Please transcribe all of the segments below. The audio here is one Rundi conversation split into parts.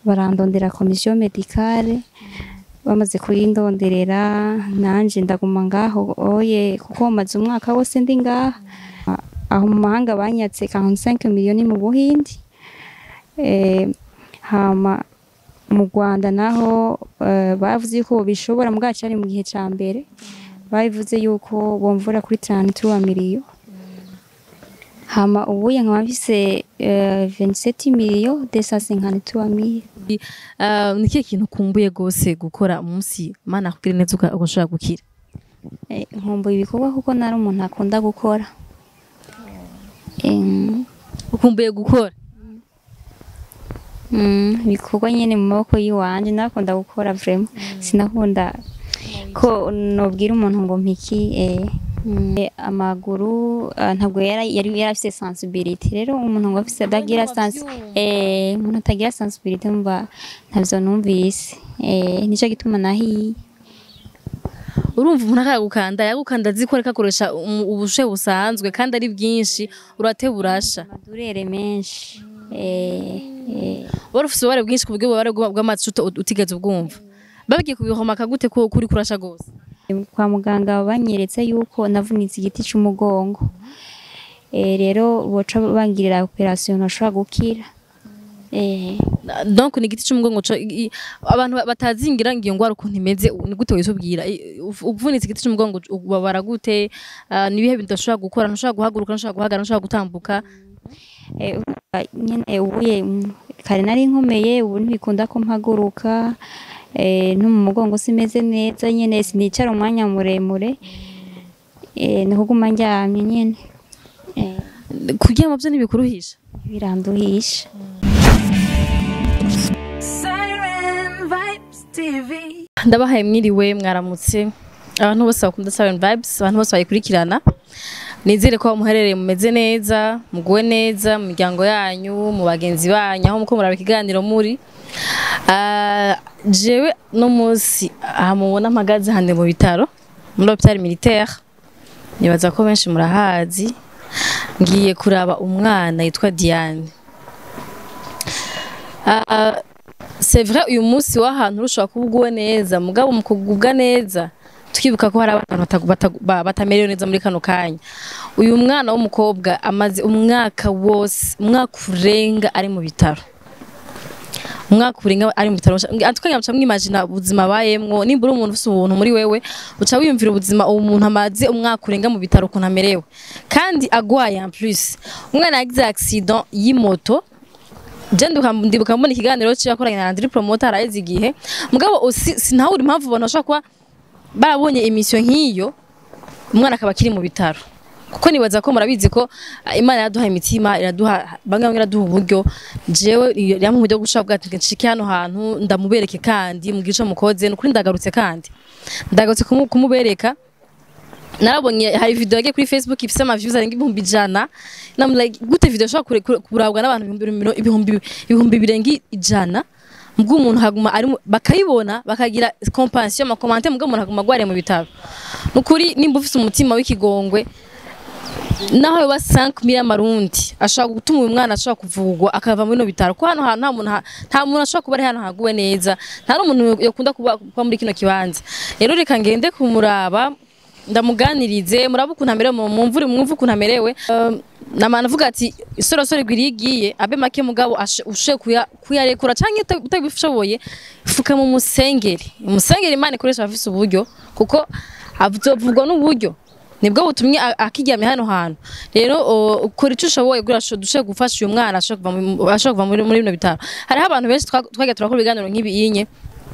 barandondera komisiyo medikale bamaze kuyindonderera nanje ndaguma ngaho oye kuko maze umwaka wose ndi ngaha aho mu mahanga banyatse 45 miliyoni mu buhindi eh, hama mu Rwanda naho eh, bavuze yuko bishobora mwacu ari mu gihe ca mbere bavuze yuko bomvura kuri 33 miliyo hama ubuye nkaba mfise eh, 27 miliyo 253 mille Ah, ni kihe kintu ukumbuye gose gukora umunsi mana akubwire neza uka- ugashobora gukira Eh, nkumbuye ibikorwa kuko nari umuntu akunda gukora Em, ukumbuye gukora mm, ibikorwa nyene mu maboko yiwanje nakunda gukora vraiment sinakunda ko nobwira umuntu ngo mpiki eh, mm, eh, amaguru ah, ntabwo yari yari yarafise sensibility rero umuntu ngo afise adagira sens eh umuntu atagira sensibility mba ntavyo numvise eh nico gituma nahiye urumva umuntu akagukanda yagukanda azi ko ariko akoresha umu- ubushe busanzwe kandi ari bwinshi urate burasha amadurere menshi eh, eh. wari ufise ububare bwinshi ku buryo ububare bwa- bw'amatsi uta- utigeze ubwumva bagiye kubihomaka gute ko kuri kurasha gose kwa muganga banyeretse yuko navunitse igiti c'umugongo eh, rero boca bangirira operation ntashobora gukira eh, donc ni igiti cy'umugongo co- i- i- abantu ba- batazingira ngo iyo ngwara ukuntu imeze u- ni gute wisubwira I- uv- uvunitse igiti cy'umugongo ubabara gute Ah, ni ibihe bintu udashobora gukora ntushobora guhaguruka ntushobora guhagarara ntushobora gutambuka eh, urumva nyene ubuye mm, kare nari nkomeye ubu ntibikunda ko mpaguruka eh, no mu mugongo simeze neza nyene sinicara umwanya muremure eh, ni kuguma ndyamye nyene eh, kuryama byo ntibikuruhisha biranduhisha Siren Vibes TV. ndabahaye mwiriwe mwaramutse abantu bose bakunda Siren Vibes abantu bose bayikurikirana nizere ko aho muherereye mumeze neza muguwe neza mu miryango yanyu mu bagenzi banyu aho muko muraba ikiganiro muri Ah, jewe no munsi aha mubona mpagaze hande mu bitaro muri hôpital militaire nibaza ko benshi murahazi ngiye kuraba umwana yitwa Diane Ah, c'est vrai uyu munsi w'ahantu urushobora kuba uguwe neza mugabo mu kugubwa neza twibuka ko hari abantu batagu- batagu- ba- batamerewe neza muri kano kanya uyu mwana w'umukobwa amaze umwaka wose umwaka urenga ari mu bitaro umwaka urenga ari mu bitaro atwanya muca mwimagina ubuzima abayemwo nimba uri umuntu ufite ubuntu muri wewe uca wiyumvira ubuzima uwo muntu amaze umwaka urenga mu bitaro ukuntu amerewe kandi agwaye en plus umwana yagize accident y'imoto je nduka ndibuka mbona ikiganiro cyo yakoranye na Andri Promoter araheze igihe mugabo usi- sinahura impamvu ubona bashobora kuba barabonye emission nk'iyo umwana akaba akiri mu bitaro kuko nibaza ko murabizi ko ah, Imana iraduha imitima iraduha bamwe bamwe iraduha uburyo jewe yamwe uburyo bwo gushaka bwati nshike hano hantu ndamubereke kandi mu gice mukoze nukuri ndagarutse kandi ndagarutse kumu- kumubereka narabonye hari video yagiye kuri Facebook ifise ama views arenga ibihumbi ijana na I'm like gute video ishobora kure- kure- kurabwa n'abantu ibihumbi miro- ibihumbi ibihumbi birenga ijana mbwo umuntu haguma ari mu- bakayibona bakagira compassion ama commentaire mbwo umuntu haguma gware mu bitaro nukuri nimba ufise umutima w'ikigongwe naho yoba 5 mili y'amarundi ashobora gutuma uyu mwana ashobora kuvugwa akava muri no bitaro ko hano hantu nta muntu ha- nta muntu ashobora kuba ari hano haguwe neza nta n'umuntu yakunda kuba kuba muri kino kibanza rero reka ngende kumuraba ndamuganirize muraba ukuntu amerewe mu- mumvure mwumve ukuntu amerewe Um, namana avuga ati isorosoro igwiriye igiye abe make mugabo ashe- ushe kuya- kuyarekura canke uta- utabishoboye fuka mu musengeri umusengeri imana ikoresha abafise uburyo kuko azovugwa n'uburyo nibwo butumye a- akiryamye hano hantu rero o, ukora icyo ushoboye kugira ngo dushe gufasha uyu mwana ashobora kuva mu- ashobora kuva muri muri bino bitaro hariho abantu benshi twa- twagiye turakora ibiganiro nk'ibiyinye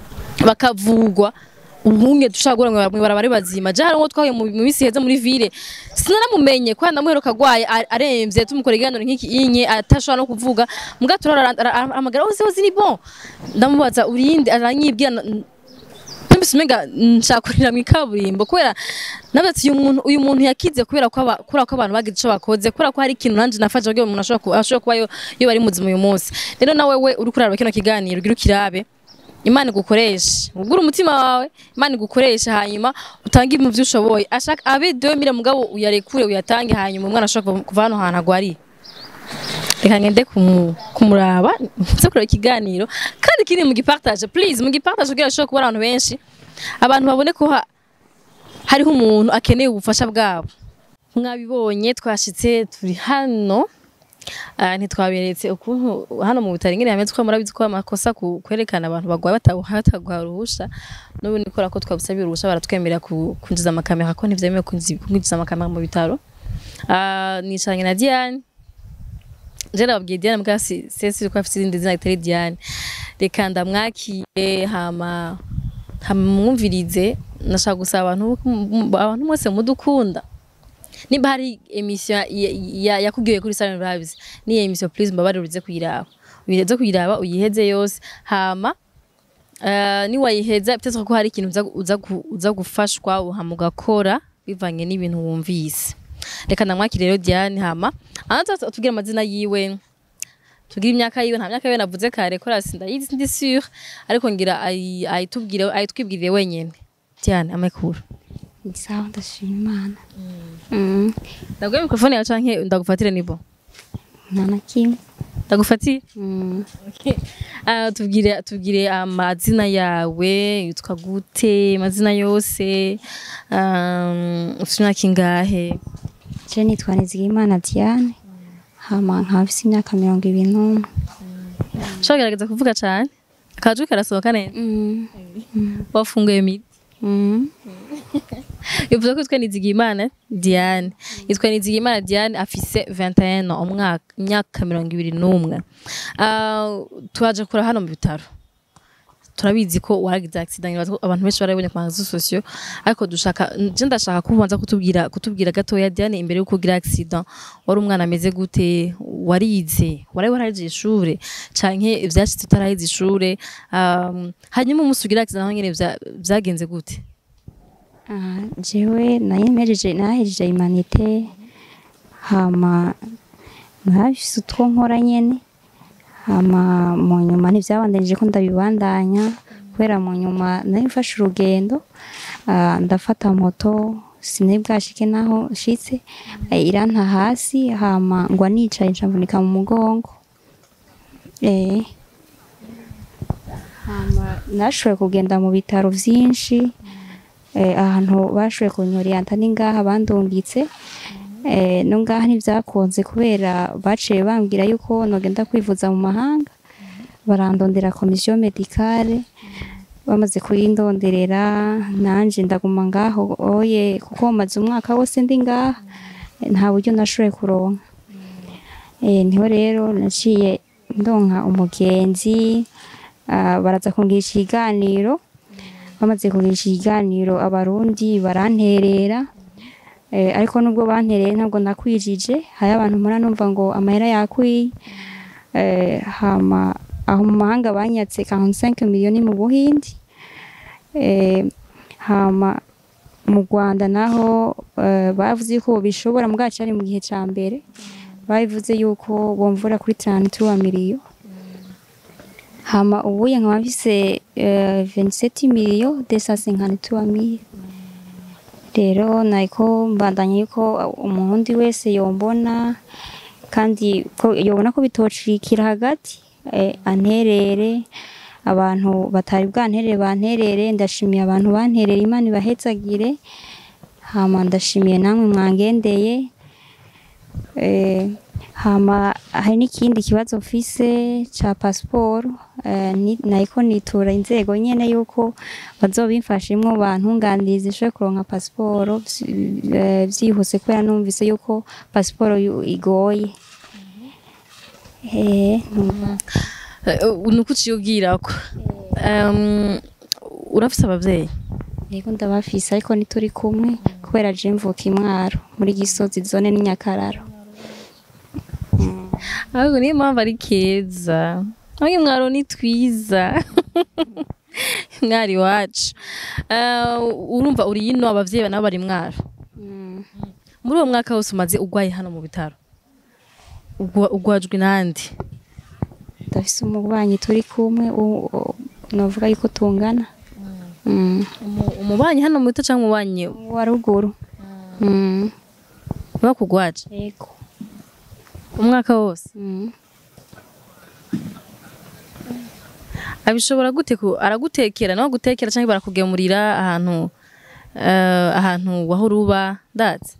bakavugwa ubunye dushaka gura ngo barabara ari bazima je harimwo twahuye mu mu minsi heza muri ville sinaramumenye kwa ndamuheruka agwaye a- aremvye tumukora iganiro nk'iki inye atashobora no kuvuga muga turara amagara ose ose ni bon ndamubaza urinde aranyibwira na- Mbese umenga nshakurira mu ikaburimbo kubera navuze ati uyu muntu uyu muntu yakize kubera ko aba- kubera ko abantu bagize ico bakoze kubera ko hari ikintu nanje nafashe kugira ngo umuntu ashobora ku- ashobora kuba yo yo bari muzima uyu munsi rero nawe we uri kuraraba kino kiganiro ugira ukirabe imana igukoreshe ugura umutima wawe imana igukoreshe hanyuma utange mu byo ushoboye ashaka abe 2000 mugabo uyarekure uyatange hanyuma umwana ashobora kuva- kuva hano hantu agwariye reka ngende kumu- kumuraba nze kureba ikiganiro kandi kiri mu gipartage please mu gipartage kugira ashobore kuba abantu benshi abantu babone ko ha- hariho umuntu akeneye ubufasha bwabo mwabibonye twashitse turi hano Ah, ntitwaberetse ukuntu hano mu bitaro ingene hameze ko murabizi ko amakosa ku- kwerekana abantu bagwaye bataguha uruhusha n'ubu nikora ko twabusabye uruhusha baratwemerera ku- kwinjiza amakamera ko ntivyemewe kwinji- kwinjiza amakamera mu bitaro Ah, nicaranye na Diane je nababwiye Diane mbwa si sesi ko afite irindi zina ritari Diane reka ndamwakire hama hamwumvirize nashaka gusaba abantu abantu mwese mudukunda nimba hari emission ya- ya- yakubwiye kuri Salon Vibes ni emission please mbabarire uze kuyiraba uyiheze kuyiraba uyiheze yose hama Uh, niwayiheza biteze ko hari ikintu uza, uza, gu- uza gufashwa uhama ugakora bivanye n'ibintu wumvise reka namwakire rero Diane hama anza tubwire amazina yiwe tubwire imyaka yiwe nta myaka yiwe navuze kare ko rasi ndayizi ndi sûr ariko ngira ayi- ayitubwire ayitwibwirire wenyene Diane amakuru ni sawa ndashima imana Mm, ndaguye mikrofone yawe canke ndagufatire nibo nta na kimwe ndagufatire Mm, Ah, tubwire tubwire amazina yawe yitwa gute amazina yose um, ufite imyaka ingahe je nitwa Nizigimana Diane hama nkaba mfise imyaka mirongo ibiri n'umwe ushobora kugerageza kuvuga cyane akajwi karasohoka neza Mm, wafunguye midi mm, bivuze ko yitwa Nizigimana Diane yitwa Nizigimana Diane afise 21 ans umwaka imyaka mirongo ibiri n'umwe Ah, twaje kura hano mu bitaro turabizi ko waragize accident ngira ko abantu benshi barabonye ku mazu sociaux ariko dushaka je ndashaka ko ubanza kutubwira kutubwira gatoya Diane imbere yuko ugira accident wari umwana ameze gute warize wari waraje ishure canke ivyashitse utarahize ishure um, hanyuma umunsi ugira accident naho nyene vya- vyagenze gute ah, jewe nayemereje nahejeje imanite hama nabifise utwo nkora nyene hama mu nyuma ntivyabandanije ko ndabibandanya kubera mu nyuma nari mfashe urugendo ah, ndafata moto sinari bwashike naho nshitse eh, iranta hasi hama ngwa nicaye ncavunika mu mugongo eh hama nashoboye kugenda mu bitaro vyinshi eh, ahantu bashoboye kunyoriyanta ni ngaha bandungitse eh, no ngaha ntivyakunze kubera baciye bambwira yuko nogenda kwivuza mu mahanga barandondera komisiyo medikale bamaze kuyindonderera nanje ndaguma ngaho oye kuko maze umwaka wose ndi ngaha eh, nta buryo nashoboye kuronka eh, niho rero naciye ndonka umugenzi ah, baraza kungisha ikiganiro bamaze kugisha ikiganiro abarundi baranterera eh, ariko nubwo bantereye ntabwo nakwijije hari abantu mpora numva ngo amahera yakwiye eh, hama aho mu mahanga banyatse 45 miliyoni mu buhindi eh, hama mu Rwanda naho eh, bavuze yuko bishobora mwacu ari mu gihe ca mbere bavuze yuko bomvura kuri 33 miliyo hama ubuye nkaba mfise eh, 27 miliyo 253 mille rero nariko mbandanya yuko umurundi wese yombona kandi ko yobona ko bitocikira hagati eh, anterere abantu batari bwanterere banterere ndashimiye abantu banterere imana ibahezagire hama ndashimiye namwe mwangendeye eh, hama hari n'ikindi kibazo mfise ca pasiporo eh, ni- nariko nitura inzego nyene yuko bazobimfashimwo bantunganiriza ishobore kuronka pasiporo vyi- eh, vyihuse kubera numvise yuko pasiporo yu- igoye eh, numva nuko uciye ubwirako Um, urafise abavyeyi yego ndabafise ariko ntituri kumwe kubera je mvuka imwaro muri gisozi zone n'inyakararo ahubwo niyo mpamvu ari keza aho mwaro ni twiza mwari wacu urumva uri ino abavyeyi nabo bari mwaro muri uwo mwaka wose umaze ugwaye hano mu bitaro Ugwa- ugwajwe nandi ndafise umubanyi turi kumwe u- u- novuga yuko tungana Mm. Umu- umubanyi hano mu bitaro canke umubanyi wa ruguru Mm. bakugwaje yego umwaka wose Mm. abishobora gute ku aragutekera nawe gutekera cyangwa barakugemurira ahantu eh, ahantu wahora uba ndazi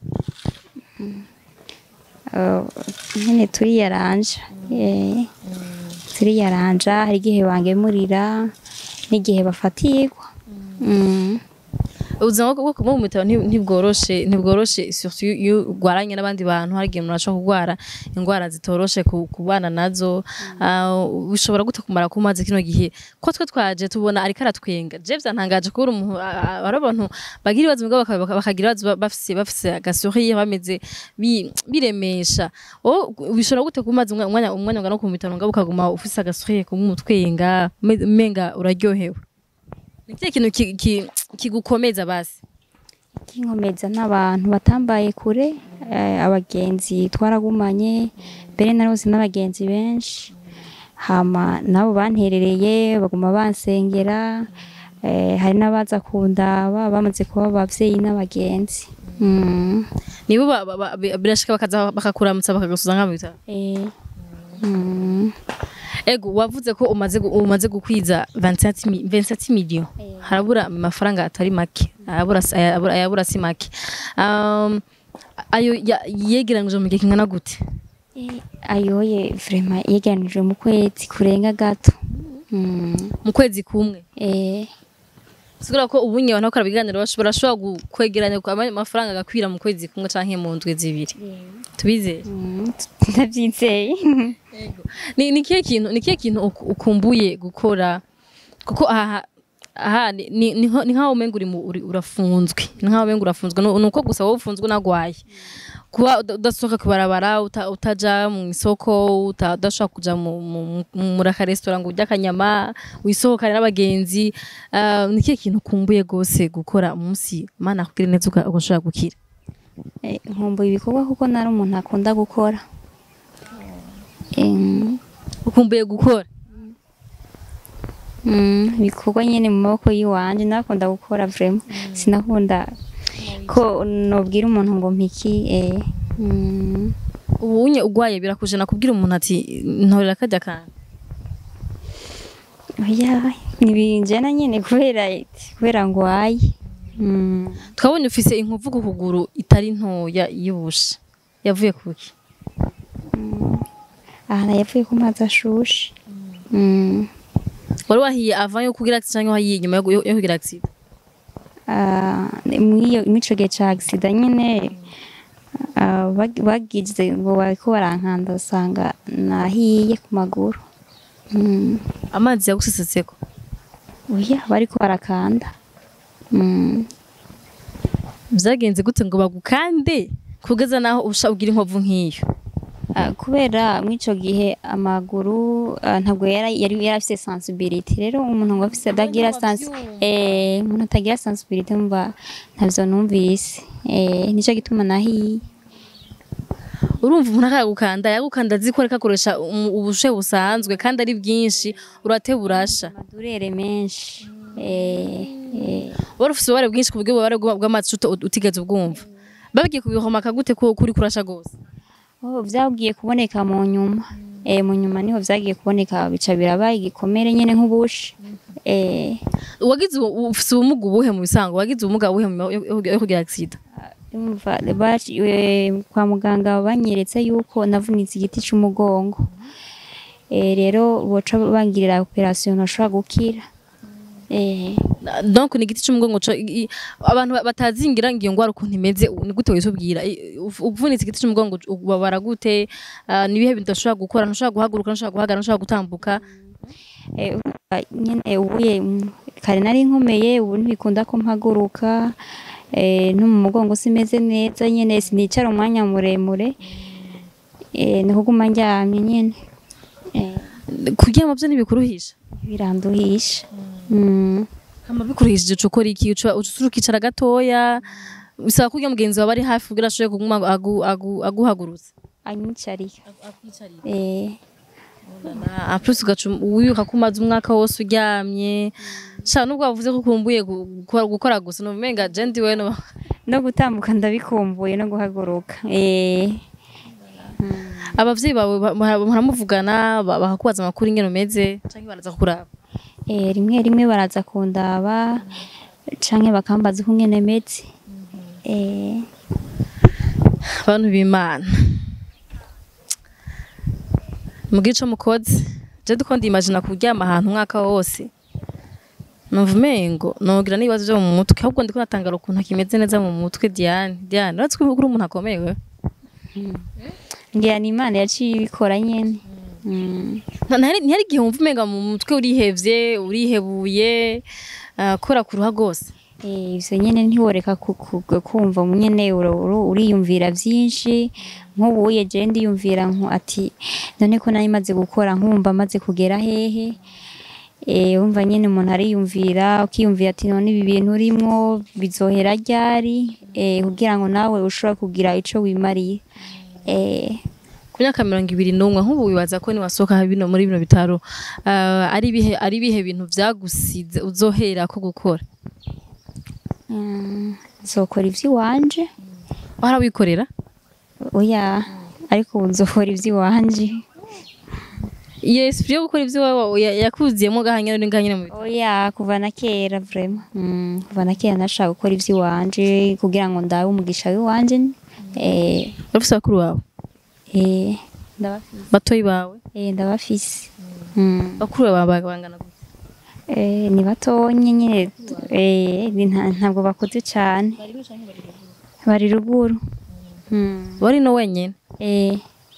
Uh, nyine turiyaranja Eh, turiyaranja hari igihe bangemurira n'igihe bafatirwa Mm. ubuzima bwo kuba mu bitaro nti- ntibworoshe ntibworoshe surtout iyo- iyo urwaranye n'abandi bantu hari igihe umuntu ashobora kurwara indwara zitoroshe ku ku bana nazo Ah, bishobora gute kumara kumaze kino gihe ko twe twaje tubona ariko aratwenga je vyantangaje kubura umuntu ah, ah, ari abantu bagira ibibazo mugabo baka- baka- bakagira ibibazo ba- bafise bafise agasourire bameze bi- biremesha wowe bishobora gute kumaze umwa- umwanya umwanya ungana no ku bitaro mugabo ukaguma ufise agasourire kumutwenga umenga uraryohewe ni kihe kintu ki- ki- kigukomeza basi kinkomeza n'abantu batambaye kure eh, abagenzi twaragumanye mbere narose n'abagenzi benshi hama nabo banterereye baguma bansengera eh, hari n'abaza kundaba bamaze kuba abavyeyi n'abagenzi mm. nibo ba- ba- ba- birashika bakaza bakakuramutsa bakagasuza nka mu bitaro eh. mm. ego wavuze ko umaze gu- umaze gukwiza 27 mi- 27 million harabura amafaranga atari make ayabura si- ayabura ayabura si make um, ayo ya- yegeranije mu gihe kingana gute Eh, ayoye vrema yegeranijwe mu kwezi kurenga gato mm. mu kwezi kumwe eh. sigura ko ubunye abantu bakora ibiganiro bashobora bashobora gu- kwegeranya ku- ama- amafaranga agakwira mu kwezi kumwe canke mu ndwi zibiri tubizeye mm. ndavyizeye ni ni kihe kintu ni kihe kintu uk- ukumbuye gukora kuko aha aha ni ni ni nko- ni nkaho umenga uri mu- uri- urafunzwe ni nkaho umenga urafunzwe Nu- nuko gusa wowe ufunzwe unagwaye kuba uda- udasohoka kubarabara uta- utaja mu isoko uta- udashobora kuja mu mu- mu- muri akaresitora ngo urye akanyama wisohokane n'abagenzi Ah, ni kihe kintu ukumbuye gose gukora umunsi mana akubwire neza uka- ugashobora gukira Eh, nkumbuye ibikorwa kuko nari umuntu akunda gukora Em, ukumbuye gukora mm, ibikorwa nyene mu maboko yiwanje nakunda gukora vrema sinakunda ko nobwira umuntu ngo mpiki eh, mm, ubunye ugwaye birakujana kubwira umuntu ati ntorera kajya kantu oya ntibinjana nyene kubera kubera ngwaye mm. twabonye ufise inkovu ku kuguru itari ntoya y'ubusha yavuye kuki aha yavuye ku mazi ashushe mm. wari wahiye avant yo kugira accident cyangwa wahiye nyuma yo yo kugira accident Ah, mwiyo mico gihe ca accident nyene ah, bag- bagize ngo bariko barankanda usanga nahiye ku maguru Mm. amazi yagusesetseko oya bariko barakanda Mm. byagenze gute ngo bagukande kugeza naho usha ugira inkovu nk'iyo Ah, kubera mwico gihe amaguru ah, ntabwo yari yari yari afise sensibility rero umuntu ngo afise adagira sens eh umuntu atagira sensibility mba ntavyo numvise eh nico gituma nahiye urumva umuntu akagukanda yagukanda azi ko ariko akoresha umu- ubushe busanzwe kandi ari bwinshi urate burasha amadurere menshi eh eh wari ufise ububare bwinshi ku buryo ububare bwa- bw'amazi uta- utigeze ubwumva bagiye kubihomaka gute ko kuri kurasha gose Oh, vyagiye kuboneka mu nyuma eh mu nyuma niho vyagiye kuboneka bica birabaye igikomere nyene nk'ubushi eh wagize ubu- ufise ubumuga ubuhe mu bisango wagize ubumuga buhe mu- yo yo- yo kugira accident umva baci- eh, kwa muganga banyeretse yuko navunitse igiti c'umugongo eh rero boca bangirira operation ntashobora gukira eh Na- donc ni igiti cy'umugongo co- i- i- abantu ba- batazingira ngo iyo ngwara ukuntu imeze u- ni gute wisubwira I- uf- uvunitse igiti cy'umugongo ubabara gute Ah, ni ibihe bintu udashobora gukora ntushobora guhaguruka ntushobora guhagarara ntushobora gutambuka eh urumva nyene ubuye mm, kare nari nkomeye ubu ntibikunda ko mpaguruka eh no mu mugongo simeze neza nyene sinicara umwanya muremure eh ni kuguma ndyamye nyene eh kuryama byo ntibikuruhisha biranduhisha mm. kama bikuruhishije uca ukora iki uca uca ukicara gatoya bisaba kurya mugenzi wawe ari hafi kugira ashobore kuguma agu- agu- aguhagurutsa anyicarika eh en plus ugaca wiyuka ko umaze umwaka wose uryamye sha nubwo wavuze ko ukumbuye gu- gukora gukora gusa numenga je ndiwe no no gutambuka ndabikumbuye no guhaguruka eh abavyeyi bawe ba- mura- muramuvugana ba- bakakubaza amakuru ingene umeze canke baraza kukuraba Eh, rimwe rimwe baraza kundaba canke bakambaza uko ngene meze Eh, bantu b'imana mugira ico mukoze je duko ndimagina kuryama ahantu umwaka wose numva umengo nogira n'ibibazo vyo mu mutwe ahubwo ndiko natangara ukuntu kimeze neza mu mutwe Diane Diane uratse ko uri umuntu akomeye wewe ngira ni imana yaciye ibikora nyene Mm. Nta- ntihari ntihari igihe wumva umenga mu mutwe urihevye urihebuye ah, kora ku ruha rwose Eh, ivyo nyene ntiworeka ku- ku- kumva nyene uro- uro- uriyumvira vyinshi nk'ubuye je ndiyumvira nko ati none ko nari maze gukora nkumva maze kugera hehe Eh, wumva nyene umuntu ariyumvira ukiyumvira ati none ibi bintu urimwo bizohera ryari eh, kugira ngo nawe ushobora kugira ico wimariye eh, ku myaka mirongo ibiri n'umwe nk'ubu wibaza ko niwasohoka bino muri bino bitaro ah, ari ibihe ari ibihe bintu vyagusize uzohera ko gukora mm, nzokora ivy'iwanje warawikorera oya ariko ubu nzokora ivy'iwanje iyo esprit yo gukora ivyo wawe ya- yakuziyemo gahanyene uri gahanyene mu bitaro oya kuva na kera vraiment mm, kuva na kera nashaka gukora ivy'iwanje kugira ngo ndabe umugisha w'iwanje eh, urafise bakuru bawe eh, ndabafise batoyi bawe eh, ndabafise mm. bakuru bawe bangana gute Eh, ni batonye nyine eh, ni nta- ntabwo bakuze cyane bari ruguru Mm. wari no wenyene Eh,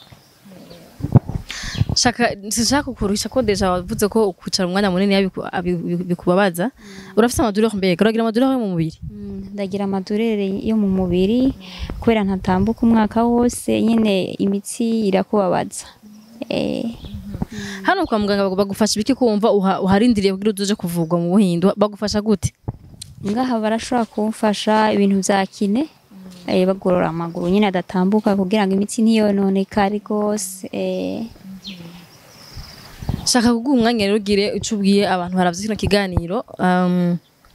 shaka sinshaka kukuruhisha ko deja wavuze ko kwicara umwanya munini yabiku- abi- bikubabaza urafise amadurere mbega uragira amadurere yo mu mubiri mm, ndagira amadurere yo mu mubiri kubera ntatambuka umwaka wose nyine imitsi irakubabaza eh, hano kwa muganga bagu- bagufasha ibiki kumva uha- uharindiriye kugira uzoje kuvugwa mu buhindu bagufasha gute ngaha barashobora kumfasha ibintu vya kine eh, bagorora amaguru nyine adatambuka kugira ngo imitsi ntiyononekare rwose eh, shaka kuguha umwanya rero ugire ico ubwiye abantu baravye kino kiganiro um,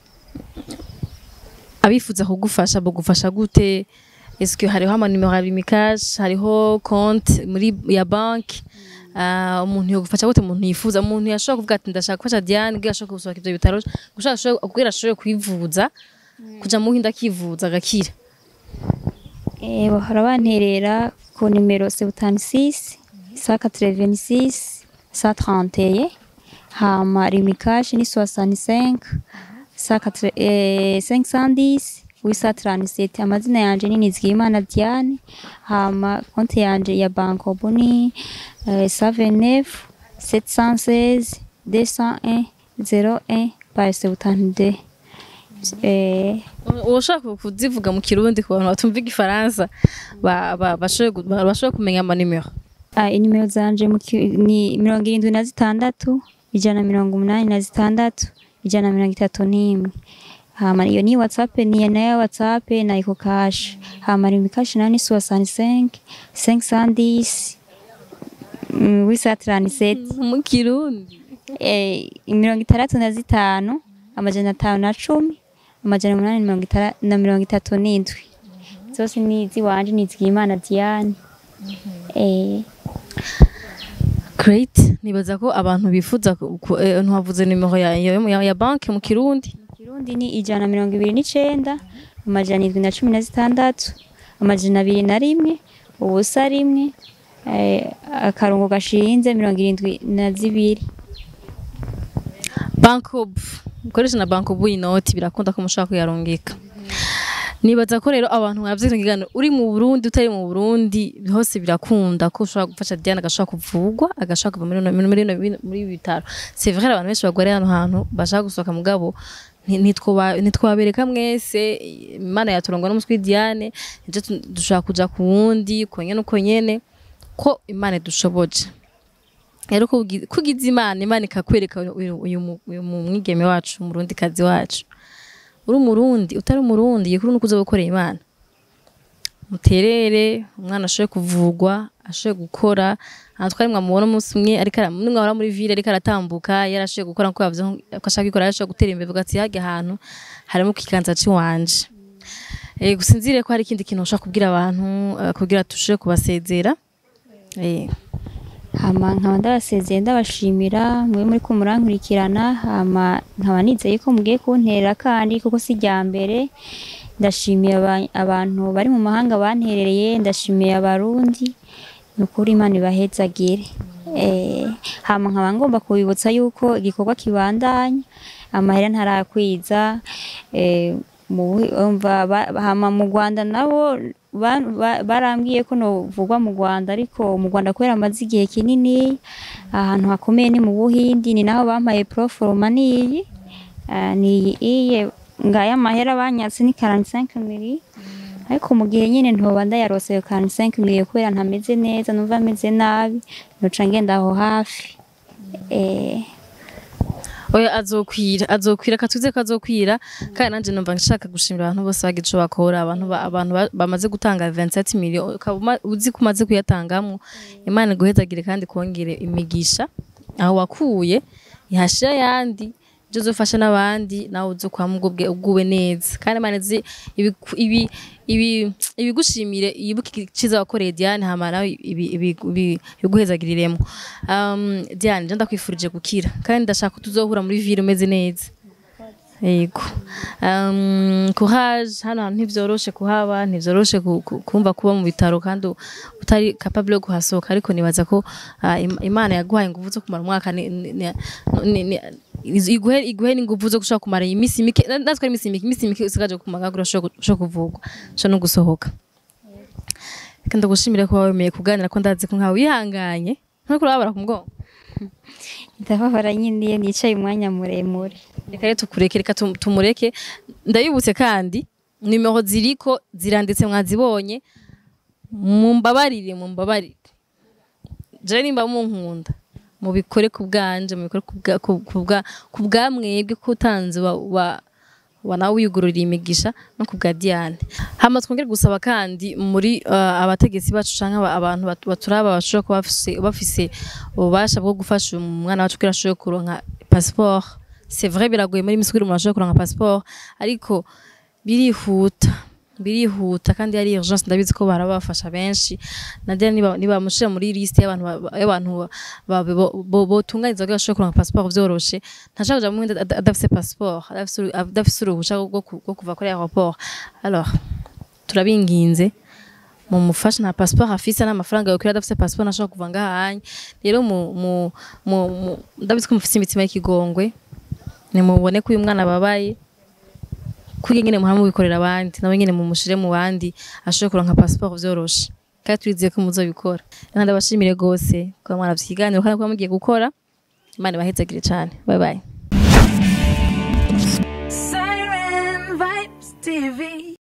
abifuza kugufasha bagufasha gute eske hariho amanimero ya bimikash hariho konti muri ya banki Uh, umuntu yogufasha gute umuntu yifuza umuntu yashobora kuvuga ati ndashaka gufasha Diane kugira ashobore gusohoka ivyo bitaro gushaka ashobore- kugira ashobore kwivuza kuja mu Buhinde akivuza agakira Eh, bahora banterera ku nimero 76 186 131 hama rimikashi ni 65 180 eh, 510 837 amazina yanje ni Nizigimana Diane hama konti yanje ya Bankobo ni eh, 79 716 201 01 par 72 eh, ushaka kuzivuga mu kirundi ku bantu batumva igifaransa ba- ba- bashobore gu- ba- bashobore kumenya amanimero Ah, inimero zanje mu ki- ni mirongo irindwi na zitandatu ijana na mirongo umunani na zitandatu ijana na mirongo itatu n'imwe hama iyo ni whatsapp ni nayo whatsapp na iko cash hama rimbi cash nayo ni soixante cinq cinq cent dix wisa trente mu kirundi eh, mirongo itandatu na zitanu amajana atanu na cumi amajana umunani na mirongo itara- na mirongo itatu n'indwi zose ni iziwanje ni izigimana diane eh, great nibaza ko abantu bifuza ku- ku- eh, ntiwavuze nimero ya, ya, ya, ya banki mu kirundi Kirundi ni ijana na mirongo ibiri n'icenda amajana indwi na cumi na zitandatu amajana abiri na rimwe ubusa rimwe eh, akarongo gashinze mirongo irindwi na zibiri bankob ukoresha na bankob inoti birakunda ko mushobora kuyarungika nibaza ko rero abantu mwavye kino kiganiro uri mu Burundi utari mu Burundi hose birakunda ko ushobora gufasha Diane agashobora kuvugwa agashobora kuva muri bino- muri bino- muri ibi bitaro c'est vrai abantu benshi bagwariye hano hantu bashaka gusohoka mugabo nti- ntitwoba- ntitwabereka mwese imana yaturangwa n'umuswi Diane nje tu- dushobora kuja ku wundi uko nyene uko nyene ko imana idushoboje rero ko ugi- ko ugize imana imana ikakwereka uyu- uyu mu- uyu mu mwigeme wacu umurundi kazi wacu uri umurundi utari umurundi gikuru nuko uza gukorera imana muterere umwana ashoboye kuvugwa ashoboye gukora aha twari mwamubona umunsi umwe ariko ara- nimwe wahora muri ville ariko aratambuka yarashoboye gukora nkuko yavuze ko ashaka gukora yarashoboye gutera imbere avuga ati hajya ahantu harimo ku kiganza ciwanje Eh, gusa nzire ko hari ikindi kintu ushaka kubwira abantu eh, kugira tushobore kubasezera eh hama nkaba ndabasezeye ndabashimira mwe muri ko murankurikirana hama nkaba nizeye ko mugiye kuntera kandi kuko si rya mbere ndashimiye aba- abantu bari mu mahanga banterereye ndashimiye abarundi ni ukuri imana ibahezagire eh, hama nkaba ngomba kubibutsa yuko igikorwa kibandanya amahera ntarakwiza eh, mu bu- umva ba- hama mu Rwanda nabo ba- ba- barambwiye ko novugwa mu Rwanda ariko mu Rwanda kubera amaze igihe kinini ahantu hakomeye ni mu Buhindi ni naho bampaye proforma niyi Ah, ni iye ngaya amahera banyatse ni 45 mili ariko mu gihe nyine ntoba ndayarose yo 45 mili kubera ntameze neza numva meze nabi noca ngenda aho hafi eh oya azokwira azokwira katwize ko azokwira kandi nanje numva nshaka gushimira abantu bose bagize ico bakora abantu ba- abantu ba- bamaze gutanga 27 million ukaba uma- uzi ko umaze kuyatangamwo imana iguhezagire kandi kongere imigisha aho wakuye ihashira yandi ibyo uzofasha n'abandi nawe uzi kwama ubwo ubwiwe neza kandi imana izi ibiku- ibi ibi ibigushimire ibuke iciza wakoreye Diane hama nawe ibi- ibi- ibi- ibiguhezagiriremo um, Diane nje ndakwifurije gukira kandi ndashaka ko tuzohura muri ville umeze neza yego um, courage hano hantu ntivyoroshe kuhaba ntivyoroshe ku- ku- kumva kuba mu bitaro kandi utari capable yo kuhasohoka ariko nibaza ko ah, Im- imana yaguhaye inguvu zo kumara umwaka ni- ni- ni- ni- ni- iguhe iguhe n'inguvu zo gushobora kumara iminsi mike natwe ari iminsi mike iminsi mike usigaje ku magagura ushobora kuvugwa ushobora no gusohoka reka ndagushimire ko wemeye kuganira ko ndazi ko nkawe wihanganye nkuko urababara ku mugongo ndababara nyine iyo nicaye umwanya muremure reka rero tukureke reka tum- tumureke ndabibutse kandi nimero ziriko ziranditse mwazibonye mumbabarire mumbabarire je nimba munkunda mubikore ku bwanje mubikore ku bwa- ku- ku bwa- ku bwa mwebwe ko utanze wa, wa wa nawe wiyugururiye imigisha no ku bwa Diane hama twongere gusaba kandi muri uh, abategetsi bacu canke aba- abantu bat- baturaba bashobora kuba bafise- bafise ububasha bwo gufasha umwana wacu kugira ashobore kuronka passeport c'est vrai biragoye muri misi kugira umuntu ashobore kuronka passeport ariko birihuta birihuta kandi ari urgence ndabizi ko barabafasha benshi nadia niba niba mushira muri liste y'abantu ba- ba- y'abantu ba- bo- bo- botunganiza kugira ashobore kuronka passeport vyoroshe ntashaka kuja mu Buhinde ada- adafise passeport adafise uru- adafise uruhusha rwo ku- rwo kuva kuri aeroport alors turabinginze mumufashe nta passeport afise n'amafaranga yokwira adafise passeport ntashobora kuva ngahanye rero mu mu mu mu- ndabizi ko mufise imitima y'ikigongwe nimubone ko uyu mwana ababaye kugira nyene muhama mubikorera abandi nawe nyene mumushire mu bandi ashobore kuronka passeport vyoroshe kandi turizeye ko muzobikora reka ndabashimire gose kuba mwaravye ikiganiro kandi kuba mugiye gukora imana ibahezagire cane bye bye Siren Vibes TV.